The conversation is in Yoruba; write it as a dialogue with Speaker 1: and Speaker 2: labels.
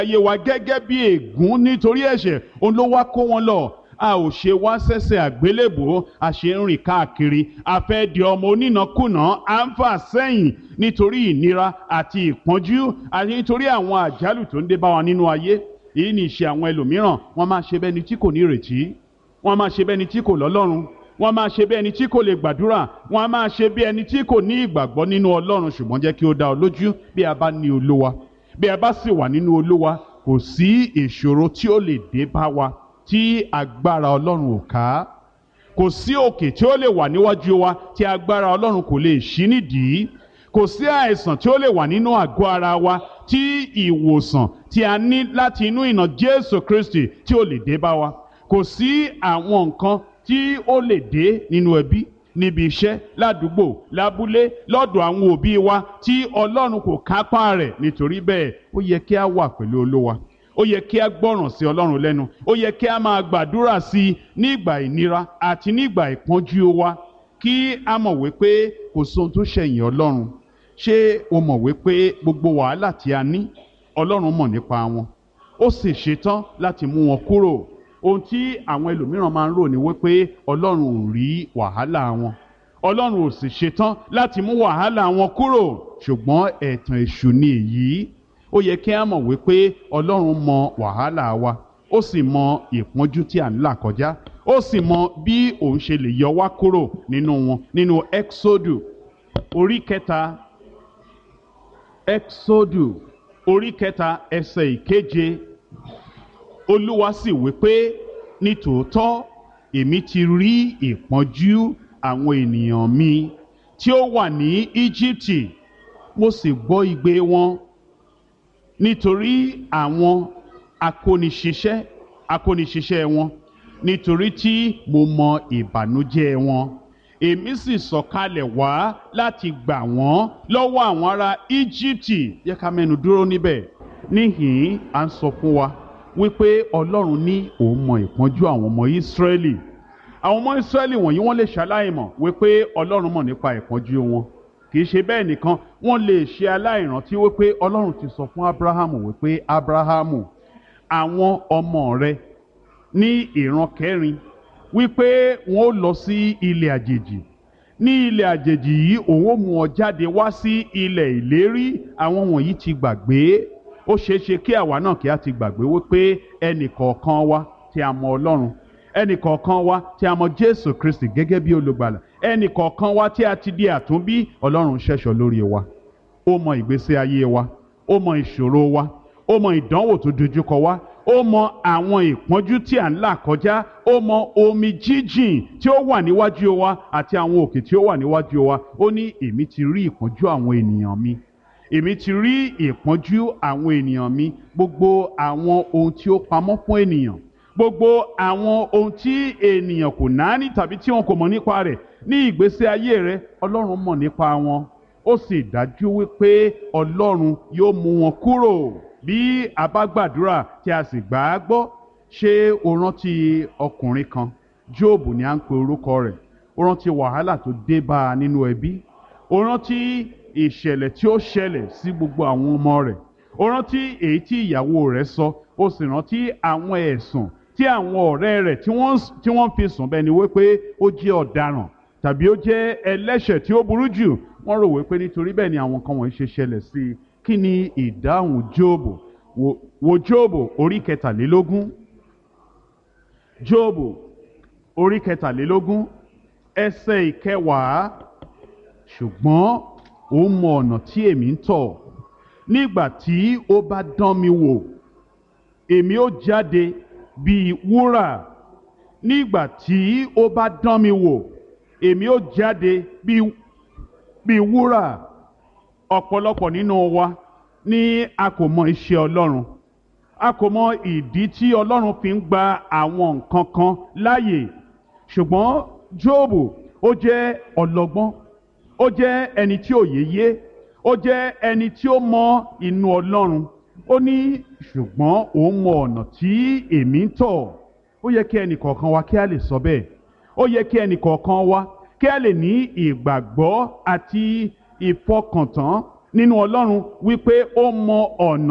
Speaker 1: ayé wa gẹ́gẹ́ bí ègún nítorí ẹ̀ṣẹ̀ òun ló wá kó wọn lọ a ò ṣe wá sẹ́sẹ̀ àgbélébò a ṣe ń rìn káàkiri a fẹ́ di ọmọ onínàkúnà à ń fà sẹ́yìn nítorí ìnira àti ìpọ́njú àti nítorí àwọn àjálù tó ń dé bá wa nínú ayé èyí ni ìṣe àwọn ẹlòmíràn wọ́n máa ṣe bẹ́ni tí kò ní ìrètí wọ́n máa ṣe bẹ́ni tí kò lọ́lọ́run wọ́n máa ṣe bí ẹni tí kò lè gbàdúrà wọ́n á máa ṣe bí ẹni tí kò ní ìgbàgbọ́ nínú ọlọ́run ṣùgbọ́n jẹ́ kí ó dá ọ lójú bí a bá ní olúwa bí a bá sì wà nínú olúwa kò sí ìṣòro tí ó lè dé bá wa tí agbára ọlọ́run ò ká kò sí òkè tí ó lè wà níwájú wa tí agbára ọlọ́run kò lè ṣí nídìí kò sí àìsàn tí ó lè wà nínú àgọ́ ara wa tí ìwòsàn tí a ní láti inú ìnà Jésù Kristi tí ó lè dé bá wa kò sí àwọn nǹkan tí ó lè dé nínú ẹbí níbi iṣẹ́ ládùúgbò lábúlé lọ́dọ̀ àwọn òbí wa tí ọlọ́run kò kápá rẹ̀ nítorí bẹ́ẹ̀ ó yẹ kí a wà pẹ̀lú olówa ó yẹ kí a gbọ́ràn sí ọlọ́run lẹ́nu ó yẹ kí a máa gbàdúrà sí i nígbà ìnira àti nígbà ìpọ́njú wa kí a mọ̀ wípé kò sóhun tó ṣẹ̀yìn ọlọ́run ṣé o mọ̀ wípé gbogbo wàhálà tí a ní ọlọ́run mọ̀ nípa wọn ó sì ṣetán láti mú wọn kúrò ohun tí àwọn ẹlòmíràn máa ń rò ní wípé ọlọ́run ò rí wàhálà wọn ọlọ́run ò sì ṣetán láti mú wàhálà wọn kúrò ṣùgbọ́n ẹ̀tàn èṣù ni èyí ó yẹ kí a mọ̀ wípé ọlọ́run mọ wàhálà wa ó sì mọ ìpọ́njú tí à ń là kọjá ó sì mọ bí òun ṣe lè yọ wá kúrò nínú wọn nínú exodu orí kẹta exodu orí kẹta ẹsẹ̀ ìkeje olúwa sì wí pé nítòótọ́ èmi ti rí ìpọ́njú àwọn ènìyàn mi tí ó wà ní íjíbítì mo sì gbọ́ igbe wọn nítorí àwọn akóniṣiṣẹ́ akóniṣiṣẹ́ wọn nítorí tí mo mọ ìbànújẹ́ wọn èmi sì sọ̀kalẹ̀ wá láti gbà wọ́n lọ́wọ́ àwọn ará íjíbítì yẹ ká mẹ́nu dúró níbẹ̀ níhìn-ín à ń sọ fún wa wípé ọlọ́run ní òun mọ ìpọ́njú àwọn ọmọ ìsírẹ́lì àwọn ọmọ ìsírẹ́lì wọ̀nyí wọ́n lè ṣaláìmọ̀ wípé ọlọ́run mọ̀ nípa ìpọ́njú wọn kì í ṣe bẹ́ẹ̀ nìkan wọ́n lè ṣe aláìrántí wípé ọlọ́run ti sọ fún abrahamu wípé abrahamu àwọn ọmọ rẹ ní ìran kẹrin wípé wọn ó lọ sí ilẹ̀ àjèjì ní ilẹ̀ àjèjì yìí òun ó mú ọ jáde wá sí ilẹ̀ ìlérí àwọn wọ̀nyí ti gbàgbé ó ṣeé ṣe kí àwa náà kí a ti gbàgbé wípé ẹnì kọ̀ọ̀kan wa tí a mọ ọlọ́run ẹnì kọ̀ọ̀kan wa tí a mọ jésù kristi gẹ́gẹ́ bí olùgbàlà ẹnì kọ̀ọ̀kan wa tí a ti di àtúnbí ọlọ́run ṣẹ̀ṣọ́ lórí wa ó mọ ìgbésí ayé wa ó mọ ìṣòro wa ó mọ ìdánwò tó dojúkọ wa ó mọ àwọn ìpọ́njú tí à ń là kọjá ó mọ omi jíjìn tí ó wà níwájú wa àti àwọn òkè tí ó wà níwájú wa ó ní èmi ti rí ìpọ́njú àwọn ènìyàn mi èmi ti rí ìpọ́njú àwọn ènìyàn mi gbogbo àwọn ohun tí ó pamọ́ fún ènìyàn gbogbo àwọn ohun tí ènìyàn kò náání tàbí tí wọn kò mọ̀ nípa rẹ̀ ní ìgbésí ayé rẹ̀ ọlọ́run mọ̀ nípa wọn ó sì dájú wípé ọlọ́run yóò mú wọn kúrò bí a bá gbàdúrà tí a sì gbà á gbọ́ ṣé o rántí ọkùnrin kan jóòbù ni à ń pe orúkọ rẹ̀ o rántí wàhálà tó dé bá a nínú ẹbí o rántí ìṣẹ̀lẹ̀ tí ó ṣẹlẹ̀ sí gbogbo àwọn ọmọ rẹ̀ o rántí èyí tí ìyàwó rẹ̀ sọ o sì rántí àwọn ẹ̀sùn tí àwọn ọ̀rẹ́ rẹ̀ tí wọ́n fi sùn bẹ́ẹ̀ ni wípé ó jẹ́ ọ̀daràn tàbí ó jẹ́ ẹlẹ́ṣẹ̀ tí ó burú jù wọ́n rò wípé nítorí bẹ́ẹ̀ ni àwọn kan wọ̀nyí ṣe ṣẹlẹ̀ sí i kí ni ìdáhùn jóòbù wo jóòbù orí kẹtàlélógún jóòbù orí kẹtàlélógún ẹsẹ̀ ìkẹwàá ṣùgbọ́n ó mọ ọ̀nà tí èmi ń tọ̀ nígbà tí ó bá dán mi wò èmi ó jáde bíi wúrà nígbà tí ó bá dán mi wò èmi ó jáde bíi bíi wúrà ọ̀pọ̀lọpọ̀ nínú wa ní a kò mọ iṣẹ́ Ọlọ́run a kò mọ ìdí tí Ọlọ́run fi ń gba àwọn nǹkan kan láàyè ṣùgbọ́n Jóòbù ó jẹ́ ọlọ́gbọ́n ó jẹ́ ẹni tí òye yé ó jẹ́ ẹni tí ó mọ inú Ọlọ́run ó ní ṣùgbọ́n òun mọ ọ̀nà tí èmi ń tọ̀ ó yẹ kí ẹnì kọ̀ọ̀kan wa kí a lè sọ bẹ́ẹ̀ ó yẹ kí ẹnì kọ̀ọ̀kan wa kí a lè ní ìgbàgbọ́ àti ìfọkàntán nínú Ọlọ́run wípé ó mọ ọ̀nà